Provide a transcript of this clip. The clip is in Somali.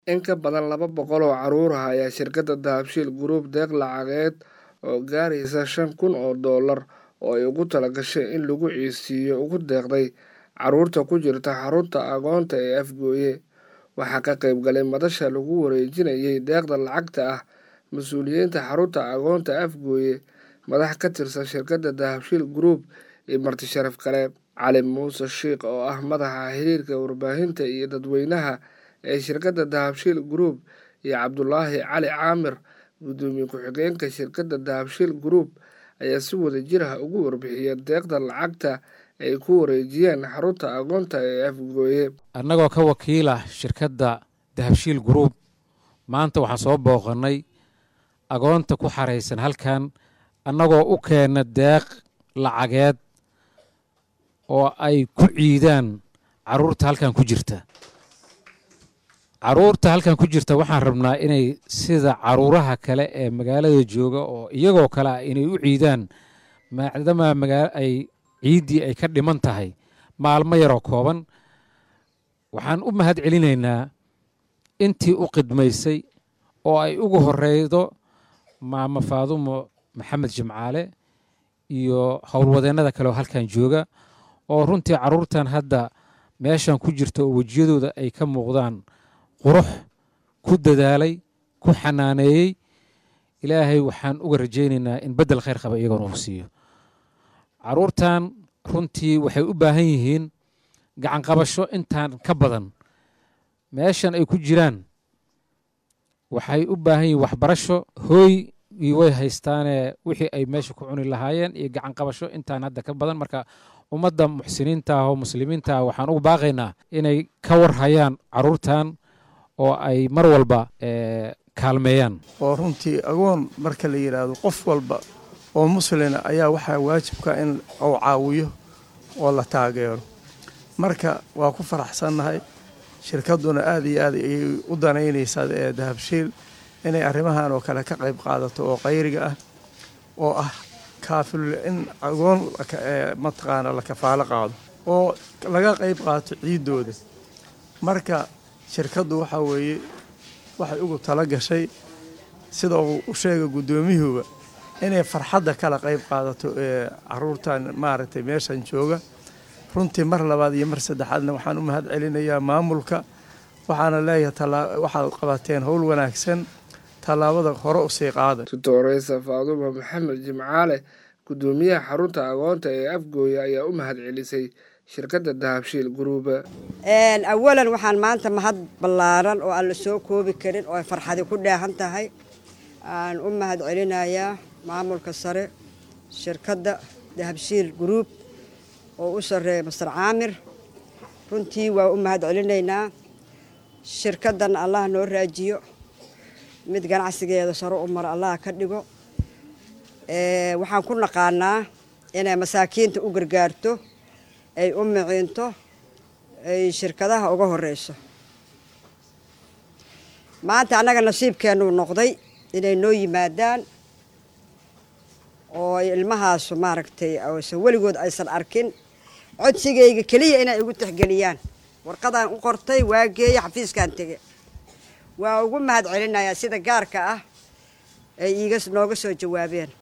In ka badan laba boqol oo carruur ah ayaa shirkadda Dahabshiil Group deeq lacageed oo gaaraysa shan kun oo doolar oo ay ugu talagashay in lagu codsiiyo ugu deeqday carruurta ku jirta xarunta agoonta ee Afgoye. Waxaa ka qayb galay madasha lagu wareejinayay deeqda lacagta ah mas'uuliyiinta xarunta agoonta Afgoye, madax ka tirsan shirkadda Dahabshiil Group iyo marti sharaf kale. Cali Muuse Shiikh oo ah madaxa xiriirka warbaahinta iyo dadweynaha ee shirkadda Dahabshiil Group iyo Cabdulaahi Cali Caamir gudoomiye ku-xigeenka shirkadda Dahabshiil Group ayaa si wadajir ah uga warbixiyay deeqda lacagta ay ku wareejiyeen xarunta agoonta ee Afgoye. annagoo ka wakiila shirkadda dahabshiil group maanta waxaan soo booqannay agoonta ku xaraysan halkan annagoo u keenna deeq lacageed oo ay ku ciidaan carruurta halkan ku jirta carruurta halkan ku jirta waxaan rabnaa inay sida carruuraha kale ee magaalada jooga oo iyagoo kale ah inay u ciidaan maadaama magaa ay ciiddii ay ka dhiman tahay maalmo yaroo kooban waxaan u mahad celinaynaa intii u qidmaysay oo ay ugu horeydo maamo faadumo maxamed jimcaale iyo howlwadeennada kale oo halkan jooga oo runtii carruurtan hadda meeshan ku jirta oo wejiyadooda ay ka muuqdaan qurux ku dadaalay ku xanaaneeyey ilaahay waxaan uga rajaynaynaa in beddel khayr qaba iyagoona uu siiyo carruurtan runtii waxay u baahan yihiin gacan qabasho intaan ka badan meeshan ay ku jiraan waxay u baahan yihiin waxbarasho hooy iyo way haystaanee wixii ay meesha ku cuni lahaayeen iyo gacan qabasho intaan hadda ka badan marka ummadda muxsiniinta ah oo muslimiinta ah waxaan ugu baaqaynaa inay ka war hayaan carruurtan oo ay mar walba kaalmeeyaan oo runtii agoon marka la yidhaahdo qof walba oo muslina ayaa waxaa waajibka in uu caawiyo oo la taageero marka waa ku faraxsannahay shirkadduna aad iyo aad ayay u danaynaysaa ee dahabshiil inay arrimahan oo kale ka qayb qaadato oo qayriga ah oo ah kaafil in agoon mataqaana la kafaalo qaado oo laga qayb qaato ciiddooda marka shirkaddu waxaa weeye waxay ugu tala gashay sida uu u sheega guddoomiyuhuba inay farxadda kala qayb qaadato ee caruurtan maaragtay meeshan jooga runtii mar labaad iyo mar saddexaadna waxaan u mahad celinayaa maamulka waxaana leeyahay waxaad qabateen howl wanaagsan tallaabada hore usii qaaday tutoreysa faadumo maxamed jimcaale gudoomiyaha xarunta agoonta ee afgooye ayaa u mahad celisay shirkadda dahabshiil guruuba awalan waxaan maanta mahad ballaaran oo aan la soo koobi karin oo ay farxadi ku dheehan tahay aan u mahad celinayaa maamulka sare shirkadda dahabshiil guruub oo u sarreeya master caamir runtii waa u mahad celinaynaa shirkaddan allah noo raajiyo mid ganacsigeeda saro u maro allah ka dhigo waxaan ku naqaanaa inay masaakiinta u gargaarto ay u miciinto ay shirkadaha uga horeyso maanta annaga nasiibkeennuu noqday inay noo yimaadaan oo ilmahaasu maaragtay se weligood aysan arkin codsigayga keliya inay igu tixgeliyaan warqadaan u qortay waa geeya xafiiskaan tege waa ugu mahad celinayaa sida gaarka ah ay iiga nooga soo jawaabeen